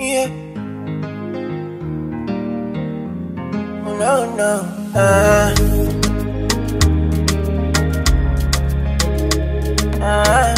Yeah. No, no. Uh. Uh.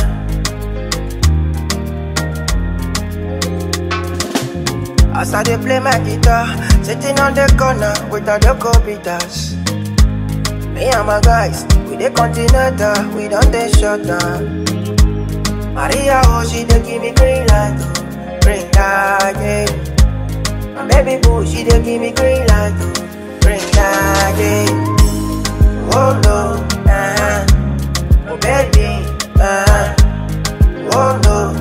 As I dey play my guitar, sitting on the corner with all the co-beaters. Me and my guys, we dey continental, we don't dey shut down. Maria, oh, she dey give me green light, oh, green light, yeah. My baby boo, she dey give me green light, oh, green light, yeah. Oh no, uh, oh baby, uh, oh no,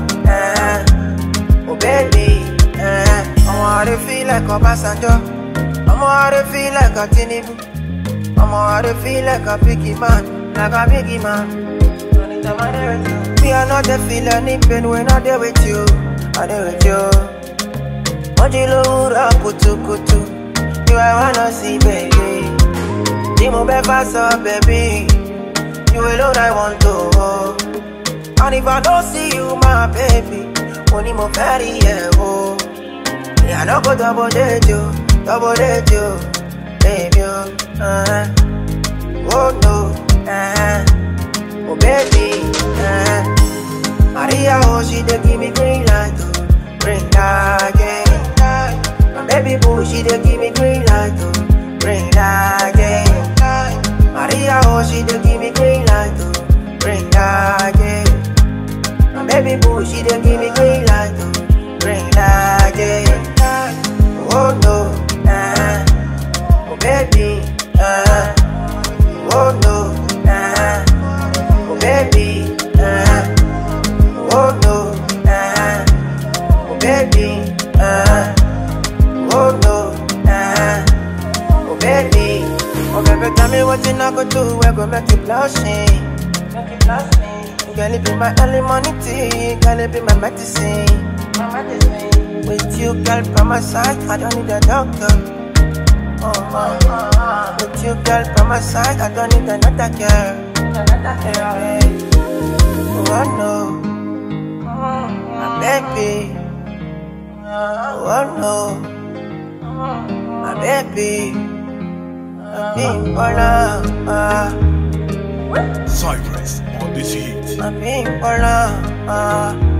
uh, oh baby, uh. Ọmọ àrẹ feel like Ọbásanjọ́, ọmọ àrẹ feel like a Tinubu, ọmọ àrẹ feel like a biggie man, like a biggie man. Me I not dey feel any pain when I dey with you, I dey with you. Mojí lówùrọ̀ kùtùkùtù, you I wanna see baby. Bí mo bẹ́ fà sọ baby, you alone I want to hold. And if I don't see you my baby, mo ní mo fẹ́ rí ẹ o. Me I no go double date you, double date you, baby o. Uh-huh. Oh no, uh-huh. oh baby. Uh-huh. Maria, oh, she dey give me green light, oh, green light, yeah. My baby boo, she dey give me green light, oh, green light, yeah. Maria, oh, she dey give me green light, oh, green light, yeah. My baby boo, she dey give me green light, oh, green light, yeah. Oh no, uh, oh baby, uh, oh no, uh, oh baby, uh. Oh no, uh, oh baby, uh, oh no, uh, oh baby, oh baby, tell me what you not go do, we go make you blushing, make you blushing. Girl, it be my early morning tea, girl, it be my medicine, my medicine. With you, girl, by my side, I don't need a doctor. Oh, oh, oh, oh. With you, girl, by my side, I don't need another girl, another girl. Hey. Oh no. My baby. Oh no. My baby. My big baller. Uh, Cypress on this hit. my big baller. Uh,